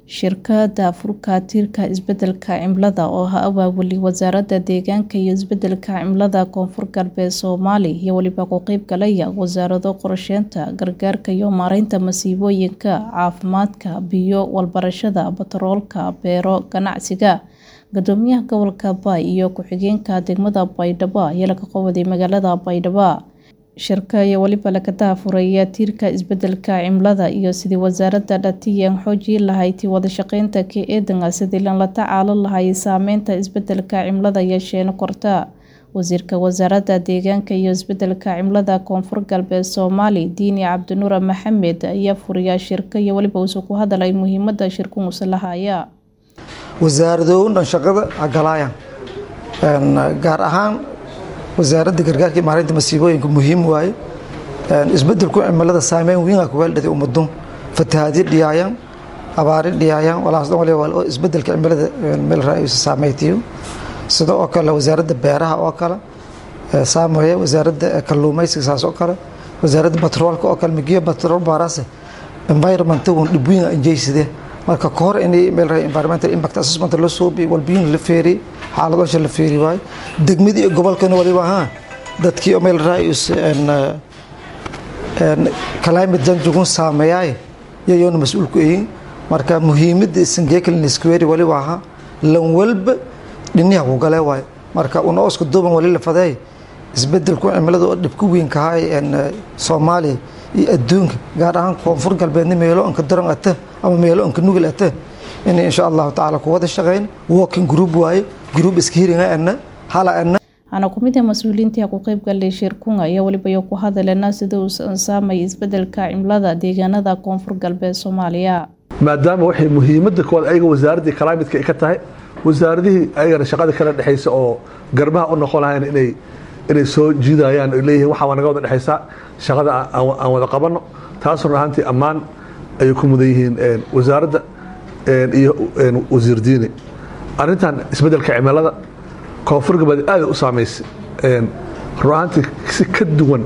Shirkadda Furka-tirka Isbeddelka Cimilada oo ha abaabuli Wasaaradda Deegaanka iyo Isbeddelka Cimilada Koonfur Galbeed Soomaaliya iyo waliba ka qaybgalaya wasaarado qorsheynta, gargaarka iyo maareynta masiibooyinka, caafimaadka, biyo, waxbarashada, batroolka, beero, ganacsiga. Guddoomiyaha gobolka Bay iyo ku-xigeenka degmada Baydhabo ayaa laga qabaday magaalada Baydhabo. Shirka ayaa waliba laga daahfuraya tiirka isbeddelka cimilada iyo sidii wasaaradda dhatiyan xoojin lahayd wada shaqeynta ka eedana sidii la tacaalin lahayd saameynta isbeddelka cimilada yeesheen korta. Wasiirka Wasaaradda Deegaanka iyo Isbeddelka Cimilada Koonfur Galbeed Soomaaliya Diini Cabdinuur Maxamed ayaa furaya shirka iyo waliba uu ku hadlay muhiimadda shirku lahaaya. wasaaradoowna shaqada galayaan gaar ahaan wasaaradda gargaarka iyo maareynta masiibooyinka muhiim waaye isbedelku cimilada saameyn weyn aa kuga dhigay ummadun fatahaadyo dhiyaayaan abaari dhiyaayaan walaas dhan waliba waa isbedelka cimilada meel raayisa saameytiyo sida oo kale wasaaradda beeraha oo kale saameeya wasaaradda kalluumaysiga saas oo kale wasaaradda batroolka oo kale migiyo batrool baarase environment gun dhib weyn injeysidee marka ka hor inay meel raay environmental impact assessment la soo bi walbiin la feeri xaaladooda la feeri waay degmadii iyo gobolkana waliba ha dadkii meel raay is en en climate change gun saameeyay yayoona mas'uul ku yihiin marka muhiimadda isangeekalin square waliba ha lan walba dhinaca ku galay waay marka una osku duuban wali la faday isbedelku cimilada oo dhibku weyn ka hay en Soomaaliya iyo adduunka gaar ahaan koonfur galbeedna meelo anka daran ata ama meelo anka nugul ata in insha allahu tacaala ku wada shaqeyn working group waaye group iska hiringa ana hala ana waxaana ku mid ah mas-uuliyiintii ku qayb galay shirkunga ayaa waliba iyo ku hadaleena sida uu saameeyay isbeddelka cimilada deegaanada koonfur galbeed Soomaaliya maadaama waxay muhiimadda koowaad ayaga wasaaraddii climate-ka ay ka tahay wasaaradihii ayagana shaqada kala dhexaysa oo garbaha u noqon lahayn inay inay soo jiidayaan ay leeyihiin waxaa waa naga wada dhexaysaa shaqada aan wada qabanno taas run ahaantii ammaan ayay ku mudan yihiin wasaaradda iyo wasiir diini arrintan isbeddelka cimilada koonfur galbeed aad u saamaysay run ahaantii si ka duwan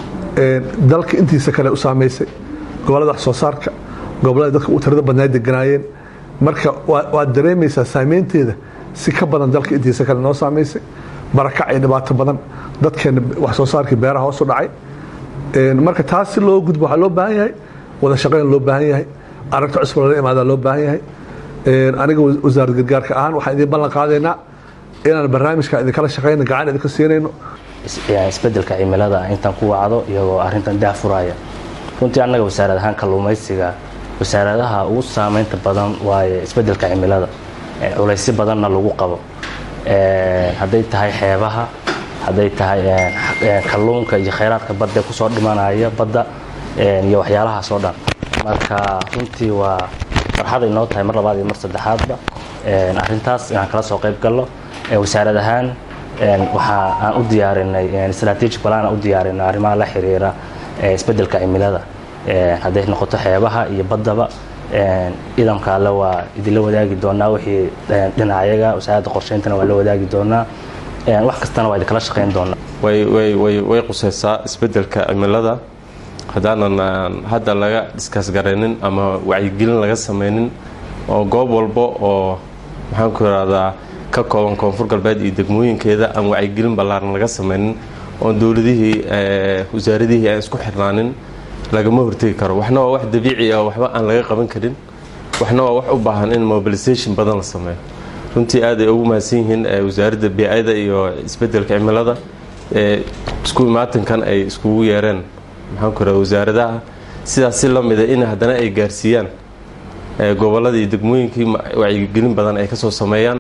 dalka intiisa kale u saamaysay gobollada wax soo saarka gobollada dadka u tirada badnaa deganaayeen marka waad dareemaysaa saameynteeda si ka badan dalka intiisa kale noo saamaysay barakac iyo dhibaato badan dadkeena wax soo saarkii beeraha hoos u dhacay marka taas si loo gudbo waxaa loo baahan yahay wada shaqeyn loo baahan yahay aragta cusub lala imaada loo baahan yahay aniga wasaaradda gargaarka ahaan waxaan idiin ballan qaadaynaa inaan barnaamijka idinkala shaqeyno gacan idinka siinayno isbeddelka cimilada intaan ku wacdo iyagoo arrintan daahfuraya runtii annaga wasaarad ahaan kalluumaysiga wasaaradaha ugu saameynta badan waaye isbeddelka cimilada culaysyo badanna lagu qabo hadday tahay xeebaha hadday tahay kalluunka iyo khayraadka badda kusoo dhimanaya badda iyo waxyaalahaas oo dhan marka runtii waa farxaday noo tahay mar labaad iyo mar saddexaadba arrintaas inaan kala soo qayb galno wasaarad ahaan waxa aan u diyaarinay strategic plan aan u diyaarinay arrimaha la xiriira isbeddelka cimilada hadday noqoto xeebaha iyo baddaba ciidanka alle waa idinla wadaagi doonaa wixii dhinacayaga wasaaradda qorsheyntana waa la wadaagi doonaa wax kastana waa idinkala shaqeyn doonaa way quseysaa isbeddelka cimilada haddaanan hadda laga dhiskaasgaraynin ama wacyigelin laga sameynin oo goob walba oo maxaanku irahdaa ka kooban koonfur galbeed iyo degmooyinkeeda aan wacyigelin ballaaran laga sameynin oon dowladihii wasaaradihii aan isku xirnaanin lagama hortegi karo waxna waa wax dabiici ah waxba aan laga qaban karin waxna waa wax u baahan in mobilisation badan la sameeyo runtii aad ay ugu mahadsan yihiin wasaaradda bi-ada iyo isbeddelka cimilada isku imaatankan ay iskugu yeereen maxaanku iraha wasaaradaha sidaas si la mida in haddana ay gaarsiiyaan gobolladii degmooyinkii wacyigelin badan ay ka soo sameeyaan